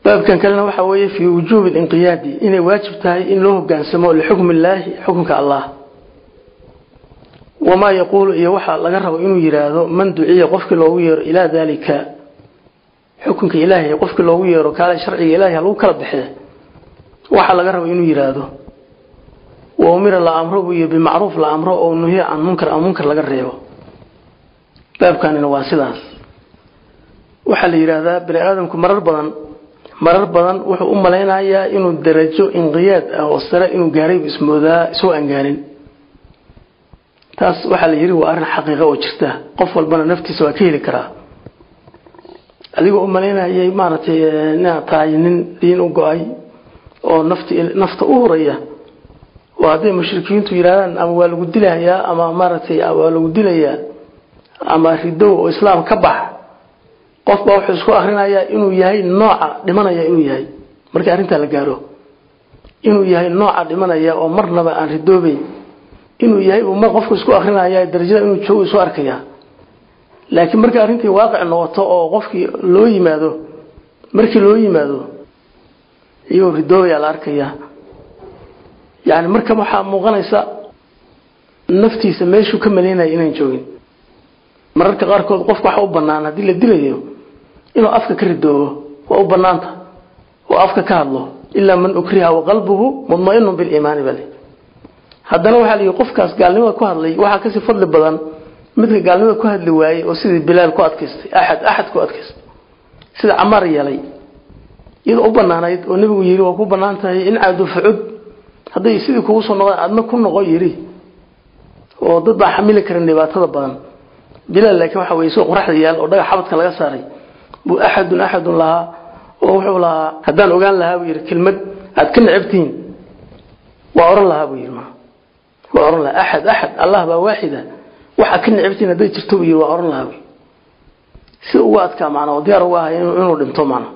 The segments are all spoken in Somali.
baabkan kalena waxa weeye fii wujuubi linqiyaadi inay waajib tahay in loo hogaansamo lixukmi illaahi xukunka allah wamaa yaquulu iyo waxa laga rabo inuu yidhaahdo man duciya qofkii loogu yeero ilaa daalika xukunka ilaahay qofkii loogu yeero kaale sharciga ilahay halagu kala baxee waxa laga rabo inuu yidhaahdo wa umira la amro buu iyo bimacruuf la amro oo nuhiya can munkar aan munkar laga reebo baabkanina waa sidaas waxaa la yidhaahdaa bani aadamku marar badan marar badan wuxuu u malaynayaa inuu darajo inqiyaad ah oo sare inuu gaaraybu ismoodaa isoo angaanin taas waxaa la yidhi waa arrin xaqiiqa oo jirta qof walbana naftiisa waa ka heli karaa adigoo u malaynayay maaragtay inaad tahay nin diin u go-ay oo nafti nafta u huraya oo hadday mushrikiintu yidhahdaan ama waa lagu dilayaa ama maaragtay waa lagu dilayaa ama ridow oo islaam ka bax qof baa wuxuu isku akrinayaa inuu yahay nooca dhimanaya inuu yahay markii arrintaa la gaaro inuu yahay nooca dhimanaya oo marnaba aan ridoobeyn inuu yahay uu mar qofku isku akrinaya darajada inuu joogo isu arkaya laakiin markii arrintii waaqic noqoto oo qofkii loo yimaado markii loo yimaado iyagoo ridoobaya la arkaya yani marka waxaa muuqanaysa naftiisa meeshuu ka malaynaya inaan joogin mararka qaarkood qofka waxa u banaan haddii la dilayo inuu afka ka ridoobo waa u banaanta oo afka ka hadlo ilaa man ukriha waqalbuhu mudmainun biliimaani bale haddana waxaa la yidhi qofkaas gaalnimada ku hadlay waxaa kasii fadli badan midka gaalnimada ku hadli waayey oo sidii bilaal ku adkaystay axad axad ku adkaystay sida camaar yeelay iyadoo u banaanayd oo nebigu yidhi waa ku banaan tahay in caadu fucud hadday sidii kugu soo noqdaan adna ku noqo yidhi oo dad baa xamili karin dhibaatada badan bilaal laakiin waxa weye isagoo qoraxda yaal oo dhagax xabadka laga saaray buu axadun axadun lahaa oo wuxuu lahaa haddaan ogaan lahaa buu yidhi kelmad aad ka necabtihiin waa oran lahaa buu yidhi ma waa oran lahaa axad axad allah baa waaxida waxa ka necabtihiin hadday jirto buu yidhi waa oran lahaa buu si ugu adkaa macnaa oo diyaar uga ahay inuu dhinto macnaa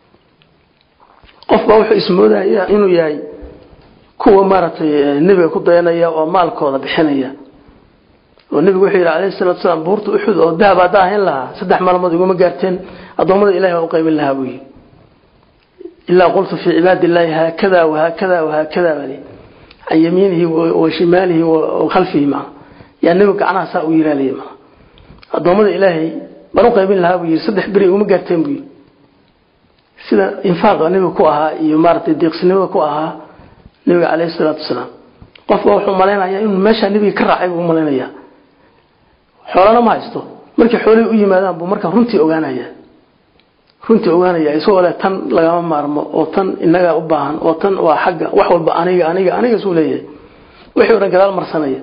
qof baa wuxuu ismoodaya inuu yahay kuwa maaragtay nebiga ku dayanaya oo maalkooda bixinaya oo nebigu wuxuu yidhi calayhi salatu salaam buurta uxud oo dahab haddaa hayn lahaa saddex maalmood iguma gaarteen addoommada ilahi baa u qaybin lahaa buu yidhi ilaa qultu fii cibaadi illaahi haakada wahaakada wahaakada bali can yamiinihi wa shimaalihi wa khalfihi maa yaa nebigu gacnaha saa u yiraaliyay maa addoommada ilaahay baan u qaybin lahaa buu yidhi saddex beri iguma gaarteen buu yidhi sida infaaqa nebiga ku ahaa iyo maaragtay deeqsinimada ku ahaa nebiga calayhi salaatu wasalaam qofba wuxuu malaynayaa inuu meeshaa nebiga ka raacay buu u malaynayaa xoolana ma haysto markii xoolihii u yimaadaan buu markaa runtii ogaanaya runtii ogaanaya isagoo leh tan lagama maarmo oo tan inagaa u baahan oo tan waa xagga wax walba aniga aniga aniga suu leeyahay wixii o dhan gadaal marsanaya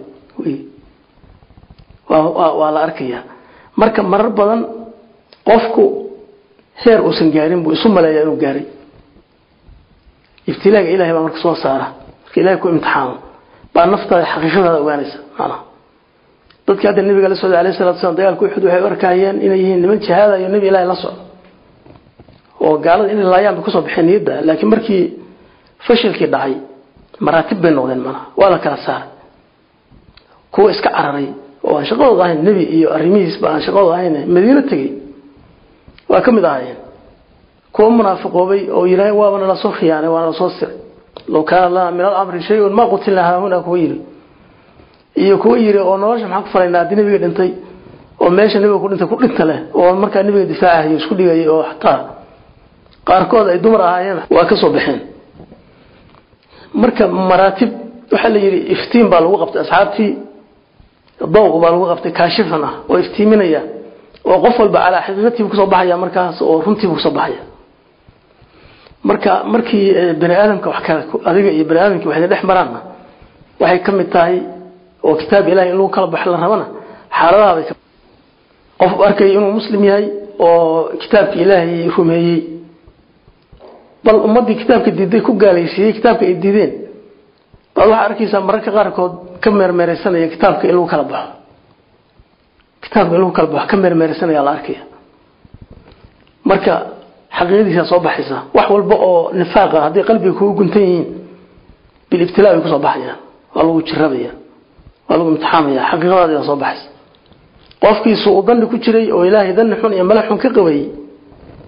waa waa la arkaya marka marar badan qofku heer uusan gaarin buu isu maleeyaa inuu gaaray ibtilaaga ilahay baa marka soo saara marka ilahay ku imtixaamo baa naftaada xaqiiqadaada ogaanaysa macnaha dadkii hadda nabiga la socday alayhi salatu wasallam dagaalka uxud waxay u arkayeen inay yihiin niman jihaada iyo nabi ilaahay la socdo oo gaalada inay laayaan bay kusoo baxeen niyadda laakiin markii fashilkii dhacay maraatib bay noqdeen macnaha waa la kala saaray kuwa iska cararay oo aan shaqadooda ahayn nebi iyo arrimihiisba aan shaqadooda ahayn madiino tegey waa ka mid ahaayeen kuwa munaafiqoobay oo yidhaaheen waaba nala soo khiyaanay waa nala soo siray low kaana lana min alamri shay-un ma qutilna haahuna kuwa yidhi iyo kuwa yidhi oo nolosha maxaan ku falaynaa haddii nebiga dhintay oo meesha nebiga ku dhintay ku dhinta leh oo markaa nebiga difaacahayo isku dhigayay oo xataa qaarkood ay dumar ahaayeen waa ka soo baxeen marka maraatib waxaa la yidhi iftiin baa lagu qabtay asxaabtii dawq baa lagu qabtay kaashifan ah oo iftiiminaya oo qof walba calaa xaqiiqatiibu kusoo baxaya markaas oo runtiibu kusoo baxaya marka markii bani aadamka wax kale adiga iyo bani aadamkii waxay dhex maraanna waxay ka mid tahay oo kitaab ilahay in lagu kala baxo la rabana xaaladaha bay qof arkay inuu muslim yahay oo kitaabka ilaahay rumeeyey bal ummaddii kitaabka diiday ku gaalaysiiyey kitaabka ay diideen baad waxaa arkaysaa mararka qaarkood ka meermeeraysanaya kitaabka in lagu kala baxo kitaabka in lagu kala baxo ka meermeeraysanaya la arkaya marka xaqiiqadiisa soo baxaysa wax walba oo nifaaqa hadday qalbiga kugu guntan yihiin bilibtilaa bay kusoo baxayaan waa lagu jirabaya waa lagu imtixaamaya xaqiiqadaada soo baxaysa qofkiisu uu danni ku jiray oo ilaahay danni xun iyo mala xun ka qabayey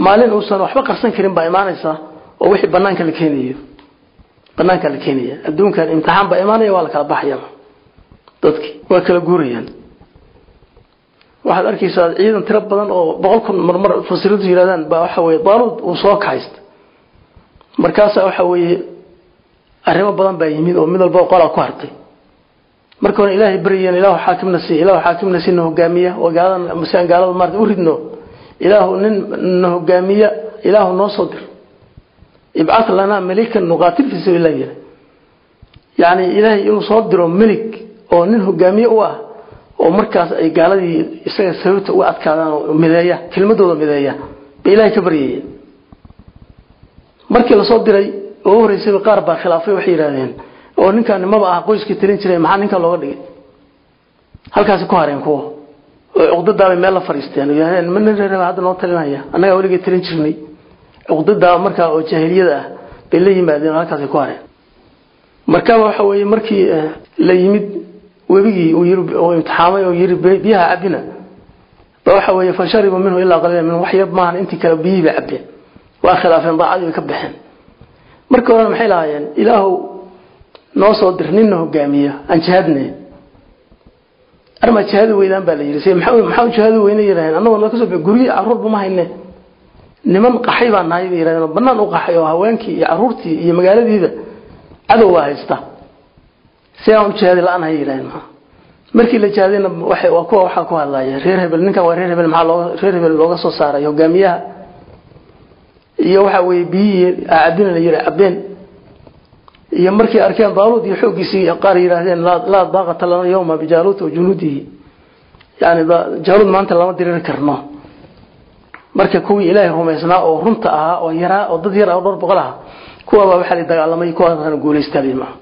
maalin uusan waxba qarsan karin baa imaanaysa oo wixii banaanka la keenayo banaanka la keenaya adduunkan imtixaan baa imaanaya waa la kala baxaya dadki waa kala guurayaan waxaad arkaysaa ciidan tiro badan oo boqol kun marmar fasiriintu yidhahdaan baa waxa weye daaluud uu soo kaxaysta markaasaa waxa weeye arrimo badan baa yimid oo mid walba qolaa ku hartay marka hore ilaahay baryeen ilaahu xaakimna sii ilaahu xaakimna sii na hogaamiya oo gaalada masaan gaalada maarta u ridno ilaahu nin na hogaamiya ilaahu noo soo dir ibcad lanaa malikan nuqaatil fi sabiilillah yiri yani ilaahay inuu soo diro melig oo nin hogaamiye u ah oo markaas ay gaaladii isaga sababta uga adkaadaan oo mideeya kelmadooda mideeya bay ilaahay ka baryayeen markii lasoo diray oo u horeysayba qaar baa khilaafay waxay yidhaahdeen oo ninkaan maba ah qoyskii talin jiray maxaa ninkan looga dhigay halkaasi ku hareen kuwa oo cuqdadaabay meel la fadhiisteen oo yidhahdeen ma nin reer hadda noo talinaya annagaa weligay talin jirnay cuqdadaa markaa oo jaahiliyada ah bay la yimaadeen oo halkaasi ku hareen markaba waxa weeye markii la yimid webigii uu yiri oo imtixaamay oo yiri biyaha cabina ba waxa weeye fasharibu minhu ilaa qaliila minhu wax yar maahan intii kale biyihii bay cabbeen waa khilaafeen daacadii bay ka baxeen markii horena maxay lahaayeen ilaahu noo soo dir ninna hogaamiya aan jihaadne armaa jihaadi weydaan baa la yidhi se maxaa maxaa jihaadi weyne yidhahdeen annagoo noo kasoo bixi guryi carruurba ma hayne niman qaxay baa nahay bay yidhahdeen oo bannaan u qaxay oo haweenkii iyo carruurtii iyo magaaladiiba cadow waa haysta si aan u jihaadi la-aan hay yidhahdeen maa markii la jihaadayna waxay waa kuwa waxaa ku hadlaya reer hebel ninkan waa reer hebel maxaa looga reer hebel looga soo saaray hogaamiyaha iyo waxa weeye biyihii acabina la yidhi cabeen iyo markay arkeen daaluud iyo xooggiisii qaar yidhaahdeen laa daaqata lana yowma bijaaluut wa junuudihi yani jaaluud maanta lama diriri karno marka kuwii ilaahay rumaysnaa oo runta ahaa oo yaraa oo dad yar ah oo dhowr boqol ah kuwabaa waxaa la dagaalamay kuwaasana guulaystaaday maaha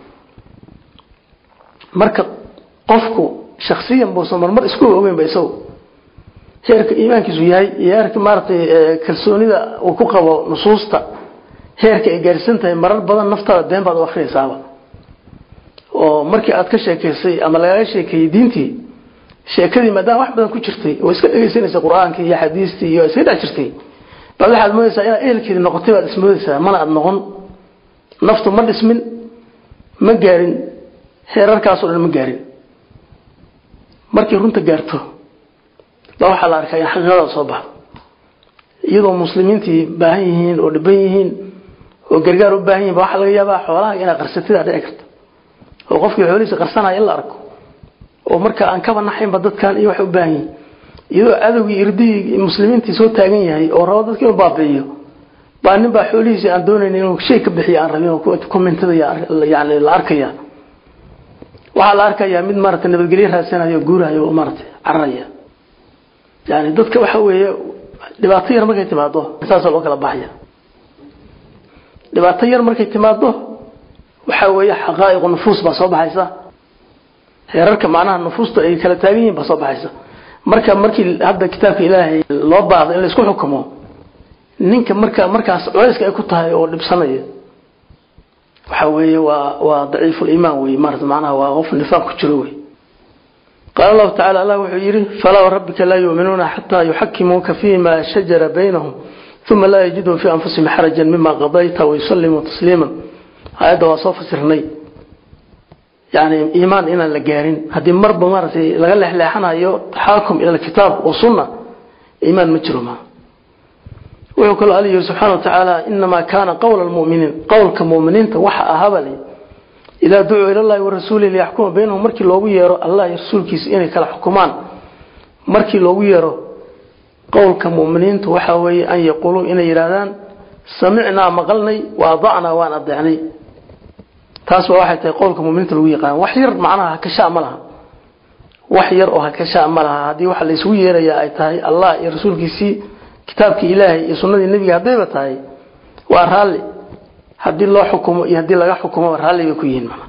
marka qofku shaksiyan buusan marmar isku ogeynba isagu heerka iimaankiisu yahay iyo heerka maaragtay kalsoonida uu ku qabo nusuusta heerka ay gaarsiisan tahay marar badan naftaada been baad u akrinaysaaba oo markii aad ka sheekaysay ama lagaga sheekeeyey diintii sheekadii maadaama wax badan ku jirtay oo iska dhegaysanaysa qur-aankii iyo xadiistii iyo iska dhex jirtay baad waxaad moodaysaa inaad ehelkeedii noqotay baad ismoodaysaa mana aad noqon naftu ma dhismin ma gaarin heerarkaasoo dhan ma gaarin markay runta gaarto baa waxaa la arkaa in xaqiiqada soo baxdo iyadoo muslimiintii baahan yihiin oo dhiban yihiin oo gargaar u baahan yihin ba waxaa laga yaabaa xoolaha inaad qarsatida dhici karta oo qofkii xoolihiisa qarsanaya in la arko oo marka aan kaba naxaynba dadkan iyo waxay u baahan yihin iyadoo cadowgii irdihii muslimiintii soo taagan yahay oo rabo dadka inuu baabi'iyo baa nin baa xoolihiisii aan doonayn inuu shay ka bixiyo aan rabin oo commentada yani la arkaya waxaa la arkayaa mid maaragtay nabadgelyo raadsanayo oo guurayo oo maaragtay cararaya yani dadka waxa weeye dhibaato yar markay timaado saasaa loo kala baxaya dhibaato yar markay timaado waxa weeye xaqaa'iqu nufuus baa soo baxaysa heerarka macnaha nufuusta ay kala taagan yihiin baa soo baxaysa marka markii hadda kitaabka ilaahay loo baahdo in la isku xukumo ninka marka markaas culayska ay ku tahay oo dhibsanaya waxa weeye waa waa daciiful iimaan wey maarata macnaha waa qof nifaaq ku jiro wey qaala allahu tacala allah wuxuu yidhi falaa warabbika laa yuuminuuna xataa yuxakimuuka fima shajara baynahum uma laa yajiduu fii anfusihim xarajan mima qadayta wayusallimuu tasliima aayadda waa soo fasirnay yani iimaan inaan la gaarin haddii marba maaragtay laga leexleexanayo taxaakum ila alkitaab wa sunna iimaan ma jiro maa wuxuu kaloo alla yidhi subxaana wa tacaala inamaa kaana qowla almu'miniin qowlka mu'miniinta waxa ahaaba le idaa ducuu ila llahi warasuulihi liyaxkuma baynahum markii loogu yeero allah iyo rasuulkiisa inay kala xukumaan markii loogu yeero qowlka mu'miniintu waxa weeye an yaquuluu inay yidhaahdaan samicnaa maqalnay wa adacnaa waan adeecnay taas waa waxay tahay qowlka muminiinta lagu yaqaan wax yar macnaha hakashaa ma laha wax yar oo hakashaa ma laha haddii waxa la isugu yeerayaa ay tahay allah iyo rasuulkiisii kitaabkii ilaahay iyo sunnadii nebiga haddayba tahay waa raalli haddii loo xukumo iyo haddii laga xukumoba raalli bay ku yihiin mana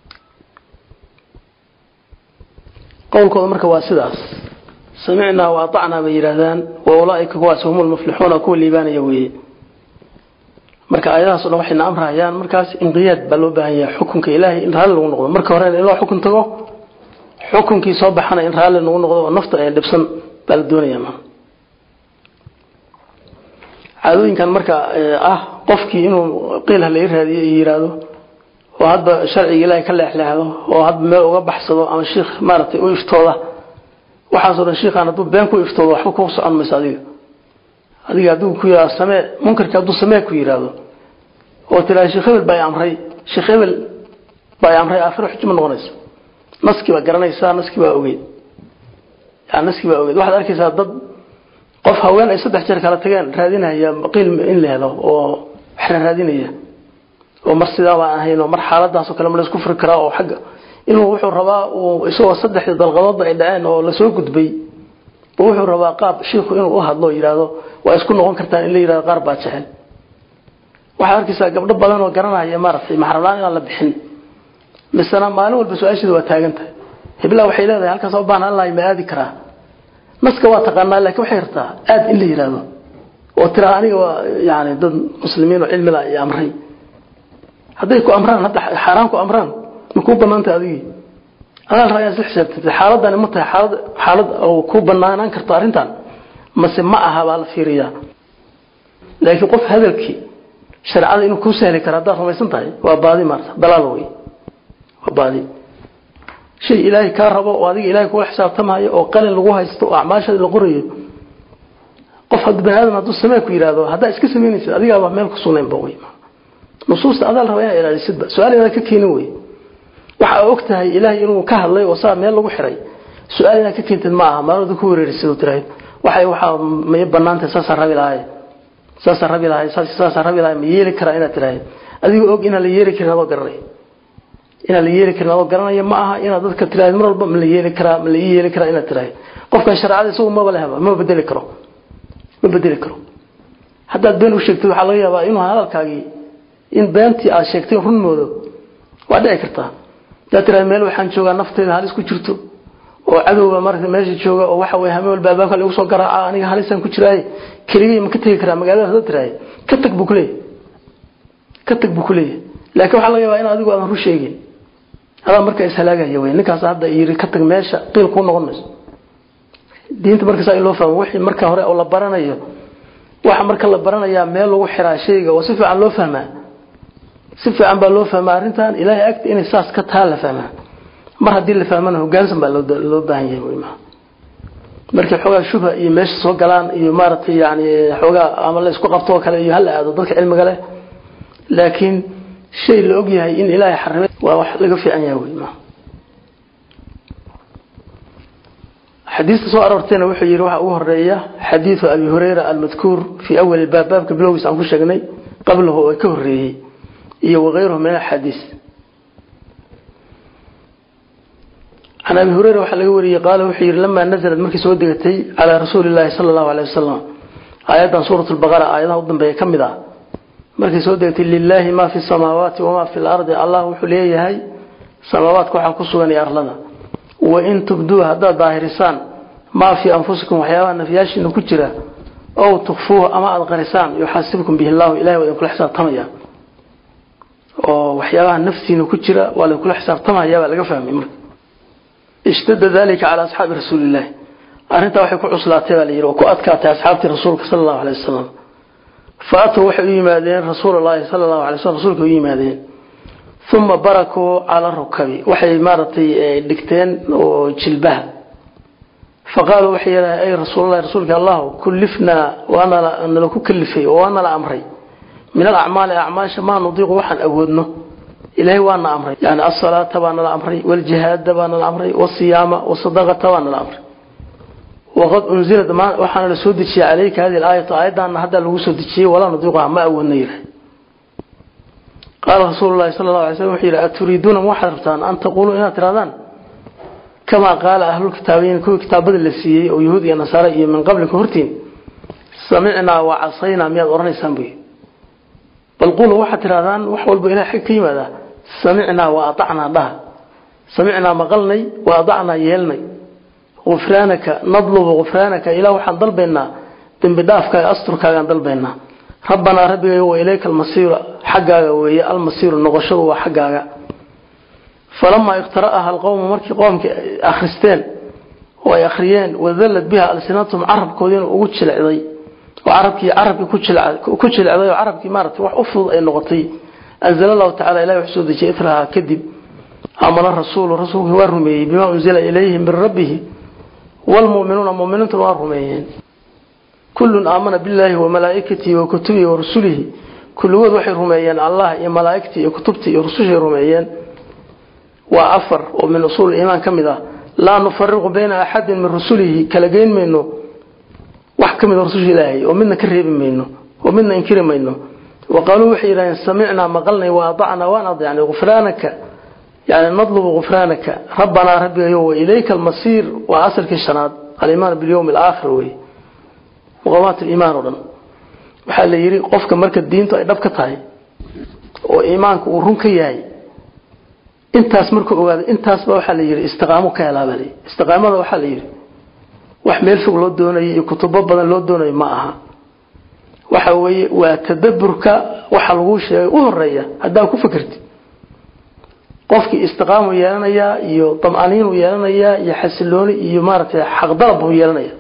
qowlkooda marka waa sidaas samicnaa wa atacnaa bay yidhaahdaan wa ulaaika kuwaas hum lmuflixuuna kuwa liibaanaya weeye marka aayadahaas o dhan waxayna amrahayaan markaas inqiyaad baa loo baahan yahay xukunka ilaahay in raalli lagu noqdo marka horena in loo xukun tago xukunkii soo baxana in raalli lagu noqdo oo nafta ay dhibsan baa la doonaya ma caadooyinkan marka ah qofkii inuu qiil halay raadiyo iyo yiraahdo oo hadba sharciga ilaahay ka leexleexdo oo hadba meel uga baxsado ama sheekh maaragtay u iftooda waxaasoo dhan sheekhaan hadduu been ku iftoodo waxba ku socon mayso adiga adiga hadduu ku yidhahdo samee munkarka hadduu samee ku yidhaahdo oo tiraa sheekh hebel baa amray sheekh hebel baa amray aakhiro xujo ma noqonayso naskii baa garanaysaa naskii baa ogeyd yani naskii baa ogeyd waxaad arkaysaa dad qof haween ay saddex jeer kala tageen raadinaya qiil in la helo oo waxna raadinaya oo mar sidaa baan ahayn oo mar xaaladaasoo kale ma laysku furi karaa oo xagga inuu wuxuu rabaa uu isagoo saddexdii dalqadoodba ay dhaceen oo lasoo gudbay wuxuu rabaa qaab shiiku inuu u hadlo yidhaahdo waa isku noqon kartaan in la yidhahdo qaar baa jecel waxaad arkaysaa gabdho badan oo garanaya maaragtay maxramlaan inaan la bixin misena maalin walba su-aasheeda waa taagan tahay hiblaa waxay leedahay halkaas u baahan allahi ma aadi karaa naska waa taqaanaa laakiin waxay rabtaa aad in la yidhaahdo oo tiraa aniga waa yani dad muslimiin oo cilmila iyo amray hadday ku amraan hadda xaaraan ku amraan ma kuu banaantay adigii adaa la rabaa inaad isla xisaabtantay xaaladani ma tahay xaalad xaalad oo ku banaanaan karto arrintan mase ma aha baa la fiiriyaa laakiin qof hadalkii shareecada inuu kuu sahli karo haddaad rumaysan tahay waa baadi maarta dalaal wey waa baadi shay ilaahay kaa rabo oo adiga ilaahay kula xisaabtamayo oo qalin lagu haysto oo acmaashada la qorayo qof hadda bani aadam hadduu samee ku yidhaahdo haddaa iska samaynaysid adigaaba meel ku sugnaynba wey nusuusta adaa la rabaa inaad ilaalisidba su-aal inaad ka keenin wey waxa og tahay ilaahay inuu ka hadlay oo saa meel lagu xiray su-aal inaad ka keentid ma aha maalooda ku wereerisid oo tirahayd waxay waxaa may banaantahay saasaa rabi lahay saasaa rabi lahay saasaa rabi lahay ma yeeli karaa inaad tirahayd adigoo og inaan la yeeli karin adoo garanay inaan la yeeli karin adoo garanaya ma aha inaad dadka tirahayd mar walba ma la yeeli karaa ma la ii yeeli karaa inaad tirahayd qofkan shareecada isagu maba lehba ma bedeli karo ma bedeli karo haddaad been u sheegtid waxaa laga yaabaa inuu hadalkaagii in beentii aad sheegtay run moodo waa dhici kartaa haddaad tirahayd meel waxaan joogaa nafteyda halis ku jirto oo cadowga marka meesha jooga oo waxa way hameen walba albaabka lagu soo garaaca aniga halisaan ku jiraaye keligay ma ka tegi karaa magaalada haddaad tirahayd ka tag buu kuleeyahy ka tag buu kuleeyahay laakiin waxaa laga yaabaa in adigu aadan run sheegin adaa marka ishalaagaya wey ninkaas hadda yiri ka tag meesha qiil kuu noqon mayso diinta markasaa in loo fahmo wixii marka hore oo la baranayo waxa marka la baranayaa meel lagu xiraa shayga oo si fiican loo fahmaa si fiican baa loo fahmaa arrintan ilaahay agta inay saas ka taa la fahmaa mar haddii la fahmana hogaansan baa loo baahan yahay wey maa markii xoogaa shubha iyo meesha soo galaan iyo maaragtay yani xoogaa ama la isku qabto oo kale iyo hala aado dadka cilmiga leh laakiin shay la og yahay in ilaahay xarimay waa wax laga fiican yahay wey maa xadiista soo aroortayna wuxuu yidhi waxa ugu horeeya xadiidu abi hurayra almadkuur fii awali baab baabka bilowgiis aan ku sheegnay qablahu oo ka horeeyey iyo wakayruhu min axaadiis can abi hurayra waxaa laga wariyey qaala wuxuu yidhi lamaa nazalad markii soo degatay calaa rasuuli llaahi sala allahu aleyh wasalam aayaddan suurat lbaqara aayadaha u dambeeya ka mid ah markay soo degatay lilaahi maa fi samaawaati wamaa fi lardi allah wuxuu leeyahay samaawaadka waxaa ku sugan iyo arlada wain tubduu haddaad daahirisaan maa fii anfusikum waxyaabaha nafyaashiina ku jira ow tukfuuhu ama aada qarisaan yuxaasibkum bihi llahu ilahay waa idinkula xisaabtamaya oo waxyaabaha naftiina ku jira waa laidinkula xisaabtamaya baa laga fahmay marka ishtada dalika calaa asxaabi rasuulillahi arrintaa waxay ku cuslaatay baa layidhi oo ku adkaatay asxaabtii rasuulka sala allahu alay wasalam fa atuu waxay u yimaadeen rasuulallaahi sala allahu alay waslm rasuulka u yimaadeen uma barakuu cala rukabi waxay maaragtay dhigteen oo jilbaha faqaaluu waxay yidhahdeen ay rasuulalahi rasuulka allahu kullifnaa waanala ku kalifay oo waana la amray min alacmaali acmaasha maa nudiiqu waxaan awoodno ilaahay waana amray yani asalaata baana la amray waljihaada baana la amray wasiyaama wasadaqata baana la amray waqad unzilad waxaana la soo dejiyey calayka hadi aayatu aayaddaana haddaa lagu soo dejiyey walaa nudiiquha ma awoodno yidhahay qaala rasuulu lahi sala allahu alay slm wuxuu yidhi aturiiduuna ma waxaad rabtaan an taquuluu inaad tirahdaan kamaa qaala ahlulkitaabiyiin kuwii kitaabada la siiyey oo yahuud iyo nasaare iyo min qablikum hortiin samicnaa wa casaynaa miyaad odhanaysaan buy bal quluu waxaad tirahdaan wax walba ilahay xag ka yimaada samicnaa wa aacnaa dhaha samicnaa maqalnay wa adacnaa yeelnay gufraanaka nadlubu gufraanaka ilah waxaan dalbaynaa dembi dhaafkaaga asturkaagaan dalbaynaa rabbanaa rabbigay wa ilayka almasiiru xaggaaga weeye almasiiru noqoshadu waa xaggaaga falamaa iqtara'aha alqowmu markii qoomkii akhristeen oo ay akhriyeen wadallad biha alsinatum carabkoodiina ugu jilicday oo carabkii carabkii ku jilcay ku jilcday oo carabkii maaragtay wax u fudud ay noqotay anzala allahu tacaala ilahi wax soo dejiyay itraha kadib amana rasuulu rasuulkii waa rumeeyey bimaa unzila ilayhi min rabbihi waalmu'minuuna mu'miniintuna waa rumeeyeen kullun aamana billaahi wa malaa'ikatihi wa kutubihi wa rusulihi kulligood waxay rumeeyeen allah iyo malaa'igtii iyo kutubtii iyo rusushay rumeeyeen waa afar oo min usuul iimaan ka mid ah laa nufariqu bayna axadin min rusulihi kala geyn mayno wax ka mid a rususha ilaahay oo midna ka reebi mayno oo midna inkiri mayno wa qaaluu waxay yidhahdeen samicnaa maqalnay wa adacnaa waan adeecnay gufraanaka yani nadlubu gufraanaka rabbanaa rabbigayo wa ilayka almasiir waa asalkii shanaad alimaan bilyowmi alaakhir wey muqamaat liimaan oo dhan waxaa la yidhi qofka marka diintu ay dhab ka tahay oo iimaanka uu run ka yahay intaas markuu ogaado intaasba waxaa la yidhi istiqaamo ka helaa baa la yidhi istiqaamada waxaa la yidhi wax meel fog loo doonayo iyo kutubo badan loo doonayo ma aha waxa weeye waa tadaburka waxa lagu sheegay u horeeya haddaa ku fikirtid qofkii istiqaamu yeelanayaa iyo dam'aniinuu yeelanayaa iyo xasilooni iyo maaragtay xaqdalab buu yeelanaya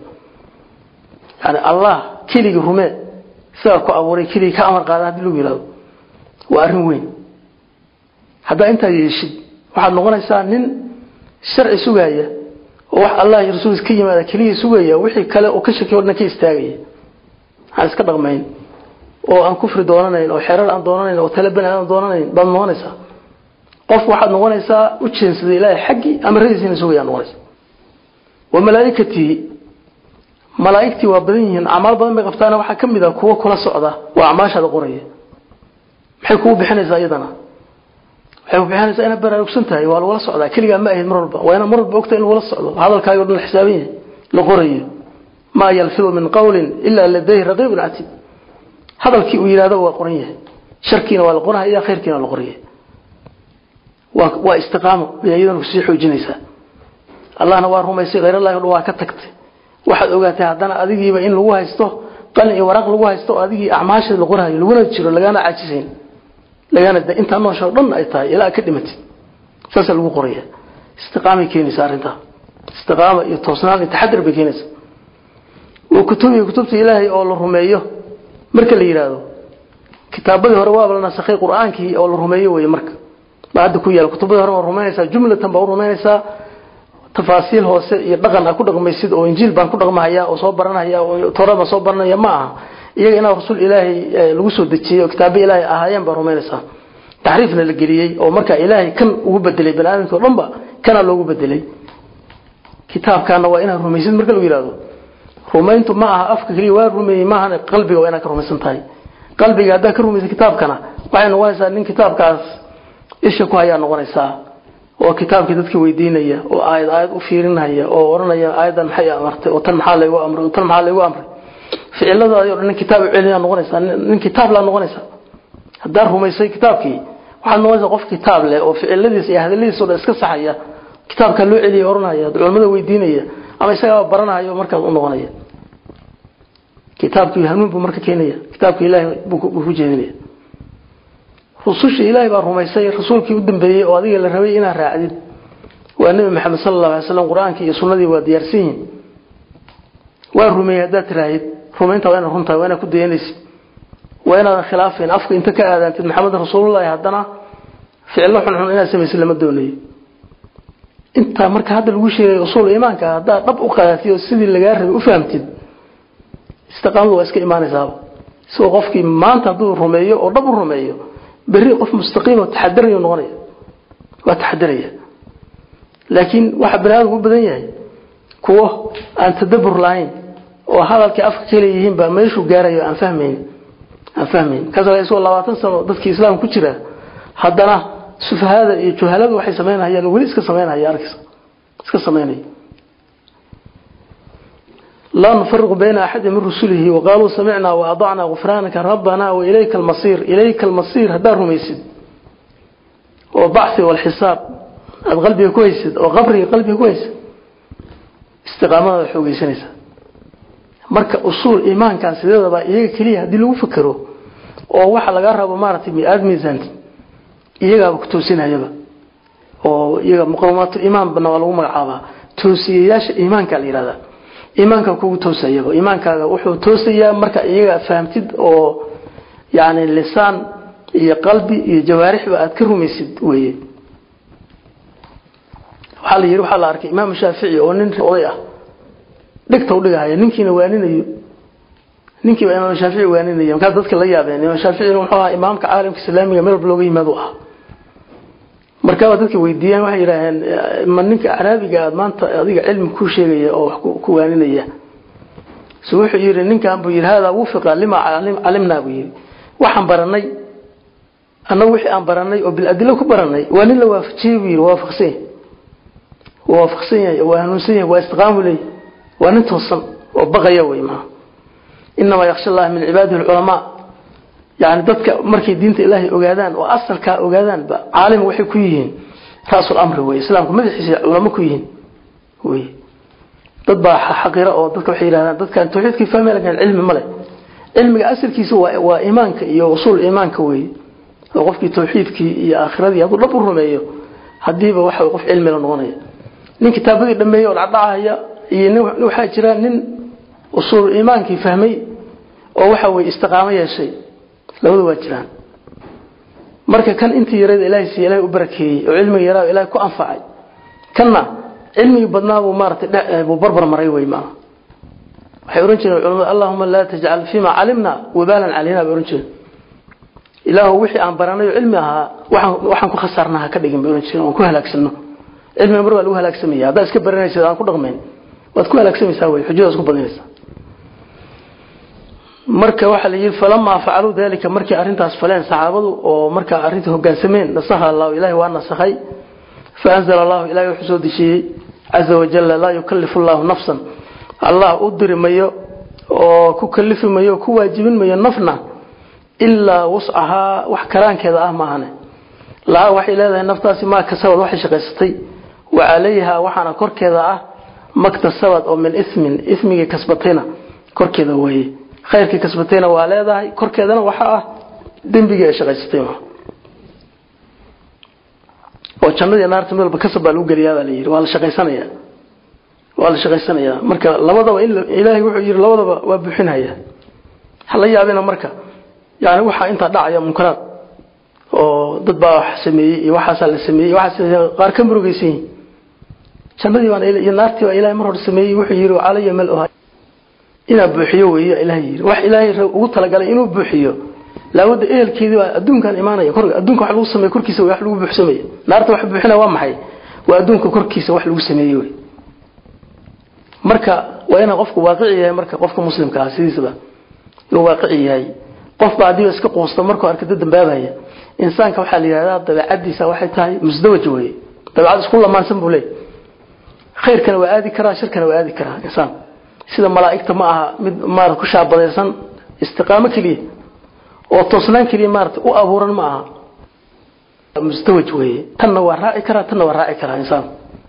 yani allah keligii rumee sidaa ku abuuray keligii ka amar qaada haddii lagu yihahdo waa arrin weyn haddaa intaa yeeshid waxaad noqonaysaa nin sharci sugaaya oo wax allah iyo rasuulkiis ka yimaada keligii sugaya wixii kale oo ka shakiy o dhan ka istaagaya aan iska dhaqmayn oo aan kufri doonanayn oo xerar aan doonanayn oo tale bani aan doonanayn baad noqonaysaa qof waxaad noqonaysaa u jeensaday ilaahay xaggii amaradiisina sugaya noqonaysa wa malaa'ikatihi malaa'igtii waa badan yihiin acmaal badan bay qabtaana waxaa ka mid ah kuwo kula socda waa acmaashaada qoraya maxay kugu bixinaysaa iyadana waxay ku bixinaysaa inaad baraarugsan tahay waa lagula socdaa keligaa ma ahayd mar walba waa inaad mar walba ogtahay in lagula socdo hadalkaaga o dhan la xisaaban yahay la qorayo maa yalfidu min qawlin ilaa ladayhi raqiibun catiid hadalkii uu yidhahdo waa qoran yahay sharkiina waa la qorahaya khayrkiina waa la qoraya waa waa istiqaamo ayay iyadana kusii xoojinaysaa allahna waa rumaysay khayrallahi o dhan waa ka tagtay waxaad ogaatay haddana adigiiba in lagu haysto qalin iyo waraaq lagu haysto oo adigii acmaasha la qorahayo laguna jiro lagaana caajisayn lagaana intaa noosha o dhan ay tahay ilaa ka dhimatid saasaa lagu qoraya istiqaamay keenaysaa arrintaa istiqaama iyo toosnaan iyo taxadir bay keenaysaa wa kutubihi kutubta ilaahay oo la rumeeyo marka la yidhaahdo kitaabadii hore waaba la nasakhay qur-aankii oo la rumeeyo wey marka baa hadda ku yaala kutubadii hore waa rumaynaysaa jumlatan baa u rumaynaysaa tafaasiil hoose iyo dhaqan a ku dhaqmaysid oo injiil baan ku dhaqmahaya oo soo baranhaya oo towraad baan soo baranaya ma aha iyaga inaa rasuul ilaahay lagu soo dejiyey oo kitaabo ilaahay ahaayeen baa rumaynaysaa taxriifna la geliyey oo markaa ilaahay kan ugu bedelay bani aadamka o dhan ba kanaa loogu bedelay kitaabkaana waa inaad rumaysid marka lagu yihahdo rumayntu ma aha afka keliya waa rumeeyey maahan qalbiga waa inaad ka rumaysan tahay qalbiga haddaad ka rumaysa kitaabkana waxay noqonaysaa nin kitaabkaas isha ku hayaa noqonaysaa oo kitaabkii dadka weydiinaya oo aayad aayad u fiirinaya oo oranaya aayadan maxay amartay oo tan maxaa laygu amray oo tan maxaa laygu amray ficiladaadi o dhan nin kitaab u celiyaa noqonaysaa nin kitaab laa noqonaysaa haddaad rumaysay kitaabkii waxaad noqonaysaa qof kitaab leh oo ficiladiisa iyo hadaladiisa o dhan iska saxaya kitaabkaa loo celiya oranaya culamada weydiinaya ama isagaa baranaya markaas u noqonaya kitaabkii hanuun buu marka keenaya kitaabka ilaahay buu ku jeedinaya rususha ilaahay baa rumaysay rasuulkii u dambeeyey oo adiga la rabay inaad raacdid waa nebi maxamed sala allahu alay slam qur-aankii iyo sunnadii waa diyaarsan yihin waa rumeeyey haddaad tiraahid rumaynta waa inaad runtahay waa inaad ku dayanaysid waa inaadan khilaafayn afka inta ka aadaantid maxamed rasuulullahi haddana ficillo xunxun inaad samaysid lama doonayo intaa marka hadda lagu sheegay usuul iimaanka haddaad dhab u qaadatid oo sidii lagaa rabay u fahamtid istiqaamadu waa iska imaanaysaaba isagoo qofkii maanta hadduu rumeeyo oo dhab u rumeeyo berri qof mustaqiim oo taxadarayo noqonaya waa taxadaraya laakiin waxa bani aadamku u badan yahay kuwo aan tadabur lahayn oo hadalkii afka ka leeyihiin baa meeshuu gaarayo aan fahmayn aan fahmayn kaas isagoo labaatan sano dadkii islaamka ku jira haddana sufahada iyo juhaladu waxay samaynayaan weli iska samaynaya arkis iska samaynaya لا نفرق بين أحد من رسله وقالوا سمعنا وأضعنا غفرانك ربنا وإليك المصير إليك المصير هدارهم يسد وبعث والحساب القلب كويس وغبري قلبي كويس استقامة حوقي سنسة marka usuul iimaankan sideedaba iyaga kaliya hadii lagu fikiro oo waxa laga rabo maaragtay mi'aad miisaan iyaga ku toosinayaba oo iyaga muqawamatul iimaan bana waa lagu magacaabaa toosiyayaasha iimaanka la yiraahdaa iimaanka kugu toosayaba iimaankaaga wuxuu toosayaa marka iyaga fahamtid oo yani lisaan iyo qalbi iyo jawaarixba aad ka rumaysid weye waxaa la yidhi waxaa la arkay imaam shaafici oo nin oday ah dhigta u dhigahaya ninkiina waaninayo ninkiiba imaam shaafici waaninaya markaas dadka la yaabeen imaam shaaficina wuxuu ahaa imaamka caalamka islaamiga meel walba looga yimaado ahaa markaaba dadka weydiiyeen waxay yidhaaheen ma ninka caraabiga aad maanta adiga cilmi ku sheegaya oo wax ku waaninaya so wuxuu yidhi ninkan buu yidhi haadaa wufiqa lima calimnaa buu yidhi waxaan baranay annagu wixii aan baranay oo biladilo ku baranay waa nin la waafajiyey buu yidhi waafaqsan yahay waa waafaqsan yahay waa hanuunsan yahay waa istiqaamu leeyahy waa nin toosan oo baqaya wey maa inamaa yaksha allaha min cibaadihi alculamaa yani dadka markay diinta ilaahay ogaadaan oo asalkaa ogaadaanba caalim waxay ku yihiin ra'sul amri wey islaamku madaxiisa culamo ku yihiin wey dad baa xaqira oo dadka waxay yidhahdaan dadkan tawxiidkii fahmay lakin cilmi male cilmiga asalkiisa waa waa iimaanka iyo usuul iimaanka wey oo qofkii tawxiidkii iyo aakhiradii hadduu dhab u rumeeyo hadiiba waxa qof cilmi la noqonaya nin kitaabadii dhameeyey oo dhacdhacaya iyo nin waxaa jira nin usuul iimaankii fahmay oo waxa weye istiqaamo yeeshay labadu waa jiraan marka kan intii yarada ilaahay siiy ilahay u barakeeyey oo cilmiga yaraa ilahay ku anfacay kanna cilmigii badnaa buu maaratay buu barbar maray wey maa waxay ohan jireen culamadu allahuma laa tajcal fima calimna wabaalan calayna bay ohan jireen ilaahu wixii aan baranayo cilmi ahaa waxaan waxaan ku khasaarna ha ka dhigin bay ohan jireen oon ku halaagsano cilmiga mar waa lagu halaagsamaya haddaad iska baranaysid aan ku dhaqmayn waad ku halaagsamaysaa wey xujadaas ku badinaysaa marka waxaa la yidhi falamaa facaluu dalika markii arrintaas faleen saxaabadu oo markaa arrintii hogaansameen nasaha allahu ilahi waa nasakhay faanzala allahu ilahi wuxuu soo dejiyey caza wajalla laa yukalifu llahu nafsan allah u diri mayo oo ku kalifi mayo ku waajibin mayo nafna ilaa wuscahaa wax karaankeeda ah maahane laha waxay leedahay naftaasi maa kasabad waxay shaqaysatay wa calayha waxaana korkeeda ah maktasabad oo min ismin ismigii kasbatayna korkeeda weeye khayrkii kasbatayna waa leedahay korkeedana waxaa ah dembigii ay shaqaysatay oo jannadii naarta midalba kasab baa lagu geliyaa baa la yidhi waa la shaqaysanaya waa la shaqaysanaya marka labadaba in ilaahay wuxuu yidhi labadaba waa buuxinaya ha la yaabina marka yani waxaa intaa dhacaya munkaraad oo dad baa wax sameeyey iyo waxaasaa la sameeyey waxaas qaar ka murugaysan yihin jannadii baan iyo naartii baa ilahay mar hore sameeyey wuxuu yidhi calaya mal oha inaa buuxiyo weeye ilahay yidhi wax ilaahay ugu talagalay inuu buuxiyo laawada ehelkeedii baa adduunkan imaanaya kor adduunka wax lagu sameeyo korkiisa wax lagu buuxsamaya naarta wax buuxinaya waa maxay waa adduunka korkiisa wax lagu sameeyey wey marka waa inaa qofku waaqici yahay marka qofka muslimka ah sidiisaba inuu waaqici yahay qofba haddii iska quusto markuu arkada dambaabaya insaanka waxaa la yidhahdaa dabeecadiisa waxay tahay musdawaj weye dabeecad isku lamaansan buu leeyahy khayrkana waa aadi karaa shirkana waa aadi karaa insaan sida malaa'igta ma aha mid maarata ku shaabadaysan istiqaamo keliya oo toosnaan keliya maarata u abuuran ma aha musdawaj weeye tanna waa raaci karaa tanna waa raaci karaa insaan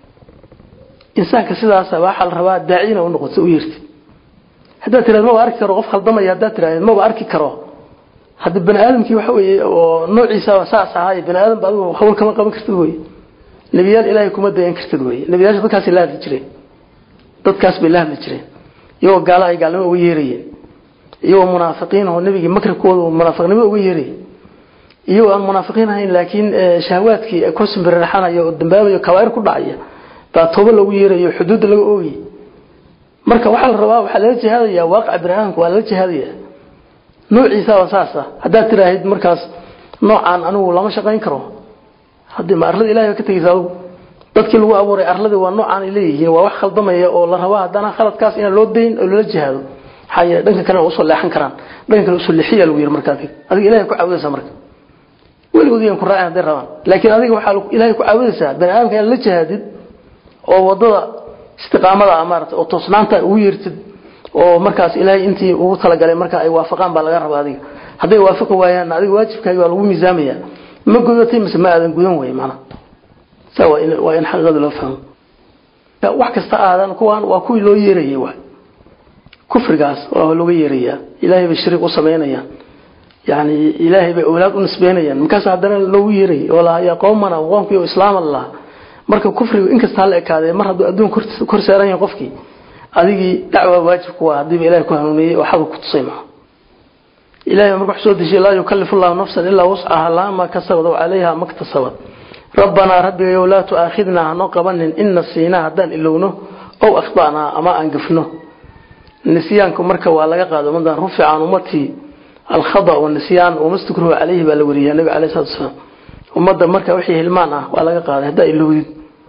insaanka sidaasa waxaa la rabaa daacina u noqoto u yeertid haddaad tirahd maba arki karo qof khaldamaya haddaad tiraahd maba arki karo hadda bani aadamkii waxa weeye oo noociisa saas ahaaye bani aadam ba adigu hawl kama qaban kartid weye nebiyaal ilaahay kuma dayan kartid weye nebiyaasha dadkaasay la hadli jireen dadkaas bay la hadli jireen iyagoo gaala ay gaalnimo uga yeerayeen iyagoo munaafiqiin oo nebigii makribkooda munaafiqnimo uga yeerayay iyagoo aan munaafiqiin ahayn laakiin shahawaadkii kosimbirirxanayo oo dambaabayo kabaa'ir ku dhacaya baa tooba lagu yeerayo xuduudda laga oogayay marka waxaa la rabaa waxaa lala jihaadaya waaqaca bani aadamka waa lala jihaadaya noociisaaba saasa haddaad tiraahid markaas noocaan anigu lama shaqayn karo haddii ma arlada ilahay ba ka tegeysa adugu dadkii lagu abuuray arladii waa noocaan ay leeyihiin waa wax khaldamaya oo la rabaa haddana khaladkaas inaan loo dayn oo lala jihaado maxaa yeele dhanka kalena usoo leexan karaan dhanka kale usoo leexiya lagu yiri marka adiga adiga ilahay ku caawidaysaa marka weligood iyan ku raacin hadday rabaan laakiin adiga waxaa ilahay ku caawidaysaa bani aadamka inaad la jihaadid oo wadada istiqaamada ah maarata oo toosnaanta ugu yeertid oo markaas ilaahay intii ugu talagalay marka ay waafaqaan baa laga rabaa adiga hadday waafaqi waayaan adiga waajibkaaga waa lagu miisaamaya ma gudatay mise ma aadan gudan wey maana saa waa in waa in xaqiiqada loo fahmo wax kasta aadan kuwaan waa kuwii loo yeerayay waay kufrigaas waa looga yeerayaa ilaahay bay shariik u samaynayaan yani ilaahay bay awlaad u nisbeynayaan markaas haddana loogu yeerayay oo lahaa yaa qowmana qoomkii islaama lahaa marka kufrigu inkasta hala ekaadee mar hadduu adduun kor saaran yahay qofkii adigii dacwaa waajib ku waa haddiiba ilahay ku hanuuniyey oo xadu ku tusay maha ilahay marka wuxuu soo dejiyay laa yukallifu llahu nafsan ilaa wuscaha laha maa kasabad oo calayha maktasabad rabbanaa rabbigayow laa tu'aakhidnaa hanoo qabanin in nasiinaa haddaan ilowno ow akhda'naa ama aan gafno nisyaanku marka waa laga qaado ummadan rufica can ummatii alkhada wanisyaan wamastukruhu calayhi baa la wariyaa nabiga alayh salatu wasalaam ummadda marka wixii hilmaan ah waa laga qaaday haddaa ilowdid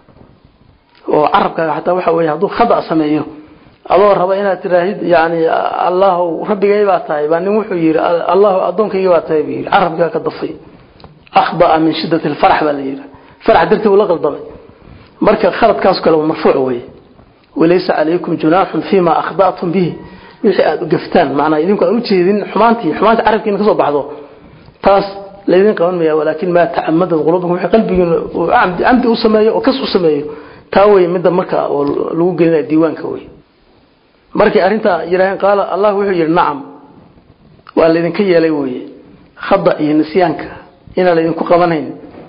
oo carabkaaga xataa waxa weeye hadduu khada sameeyo adoo raba inaad tiraahid yani allahu rabbigay baa tahay baa nin wuxuu yidhi allahu addoonkayga baa tahay buu yidhi carabkaa ka dafay akhdaa min shiddati alfarax baa la yidhi farax dartii uu la qaldamay marka khaladkaas kale waa marfuuc weeye walaysa calaykum junaaxun fiima akhda'tum bihi wixii aada u gaftaan macnaa idinku aan u jeedin xumaantii xumaanta carabkiina ka soo baxdo taas laydin qaban maya walaakin maa tacamadat qulubukum wixii qalbigiina uu camdi camdi u sameeyo oo kas u sameeyo taa wey midda marka oo lagu gelinaya diiwaanka wey markay arrintaa yidhaaheen qaala allah wuxuu yidhi nacam waa laydinka yeelay weye khada iyo nisyaanka inaan laydinku qabanayn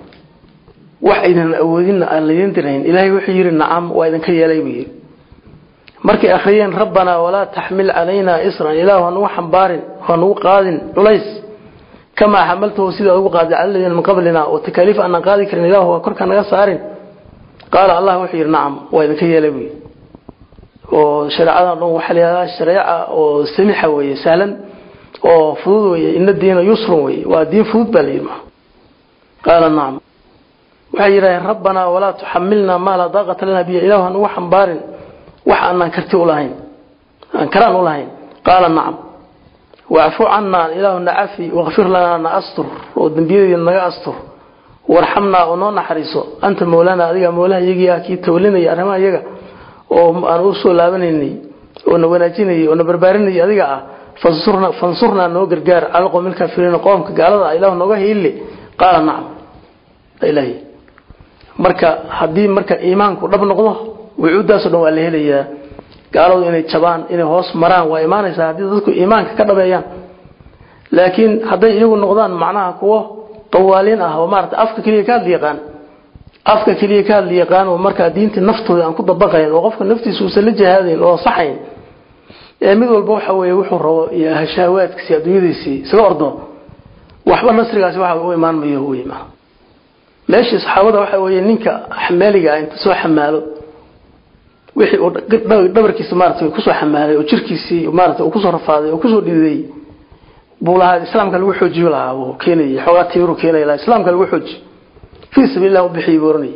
wax aydan awoodinna aan laydin dirayn ilaahay wuxuu yidhi nacam waa idinka yeelay buu yidhi markay akhriyeen rabbanaa walaa taxmil calaynaa isran ilaahu hanugu xambaarin hanugu qaadin culays kamaa xamaltahu sidaa ugu qaaday cala ladiina min qablina oo takaaliif aanan qaadi karin ilaahu waa korka naga saarin qaala allah wuxuu yidhi nacam waa idinka yeelay buu yidhi oo shareecadan dhan waxaa layihahdaa shareeca oo samixa weeye sahlan oo fudud weeye ina diina yusrun weeye waa diin fudud baa layidhi maa qaala nacam waxay yidhaaheen rabbanaa walaa tuxamilnaa maa laa daaqata lana biyo ilaahu hanugu xambaarin wax aanaan karti ulahayn aan karaan ulahayn qaala nacam wacfu cannaa ilaahu nacafi wakfir lanaa na astur oo dembiyadeeda naga astur warxamnaa oo noo naxariiso anta mawlaana adiga mawlaha iyagii ah kii tawlinaya arrimaha iyaga oo aan u soo laabanaynay oo na wanaajinayay oo na barbaarinayay adiga ah fansurna fansurnaa noo gargaar cala qowmi lkaafiriina qoomka gaalada ah ilaahu nooga hiille qaala nacam ilaahi marka haddii marka iimaanku dhab noqdo wucuudaasoo dhan waa la helayaa gaaladu inay jabaan inay hoos maraan waa imaanaysaa haddii dadku iimaanka ka dhabeeyaan laakiin hadday iyagu noqdaan macnaha kuwo dawaaliin ah oo maarata afka keliya ka hadli yaqaan afka keliya ka hadli yaqaan oo markaa diintii naftooda aan ku dabaqayn oo qofka naftiisa uusan la jihaadayn oo saxayn ee mid walba waxa weeye wuxuu rabo iyo hashaawaadkiisi adduunyadiisii isaga ordo waxba nasrigaasi waxa u imaan mayo u imaan meeshii saxaabada waxa weeye ninka xamaaliga ah inta soo xamaalo wixii uu dhabarkiisa maaragtay kusoo xamaalay oo jirkiisii maaragtay uu kusoo rafaaday oo kusoo dhiday buu lahaa islaamka lagu xoojiyo lahaa buu keenayay xoogaa tiiru keenaya lahaa islaamka lagu xooji fii sabiilillah u bixiyay buu oranayay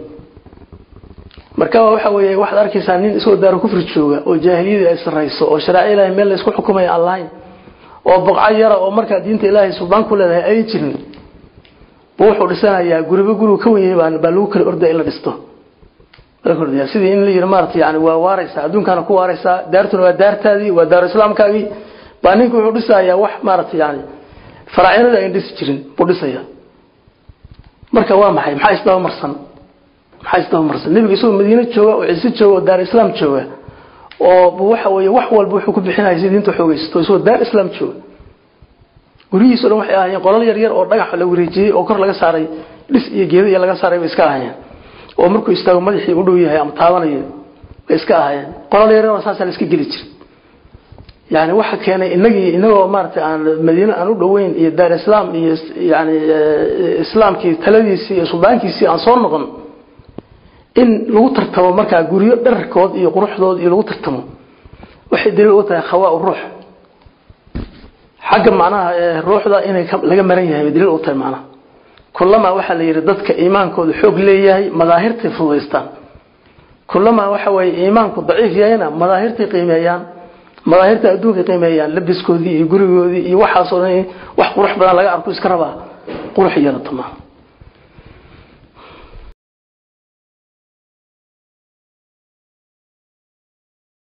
marka waxa weeye waxaad arkaysaa nin isagoo daaro kufri jooga oo jaahiliyadii ay sarrayso oo shareeco ilaahay meel la isku xukumaya aan lahayn oo boqco yara oo markaa diinta ilaahay suldaan ku leedahay ay jirin buu wuxuu dhisanayaa guriba gurigu ka wenyay baa baa lagu kala ordaya in la dhisto sidii in la yidhi maarata yani waa waaraysaa adduunkaana ku waaraysaa daartuna waa daartaadii waa daaru islaamkaagii baa ninka wuxuu dhisayaa wax maarata yani faraacinada ayn dhisi jirin buu dhisaya marka waa maxay maxaa isdaba marsan maxaa isdaba marsan nebiga isagoo madiine jooga oo ciise jooga oo daar islaam jooga oo waxa weeye wax walba wuxuu ku bixinaya si diinta xoogaysato isagoo daar islaam jooga guryihiiso dhan waxay ahaayeen qolal yar yar oo dhagax la wareejiyey oo kor laga saaray dhis iyo geeda iyo laga saaray bay iska ahaayeen oo markuu istaago madaxii u dhow yahay ama taabanayo bay iska ahaayeen qolal yar oo saasa la iska geli jiray yani waxa keenay inagii inagoo maaragtay aan madiine aan u dhoweyn iyo daar islaam iyo yani islaamkii taladiisii iyo suldaankiisii aan soo noqon in lagu tartamo markaa guryo dhararkood iyo quruxdood iyo lagu tartamo waxay daliil u tahay khawaa ruux xagga macnaha ruuxda inay laga maran yahay daliil u tahay macnaha kulamaa waxaa la yidhi dadka iimaankooda xoog leeyahay madaahirtay fududaystaan kulamaa waxa weeye iimaanku daciif yahayna madaahirtay qiimeeyaan madaahirta adduunka qiimeeyaan labiskoodii iyo gurigoodii iyo waxaasoo dhan wax qurux badan laga arko iska rabaa qurux yeelato maaha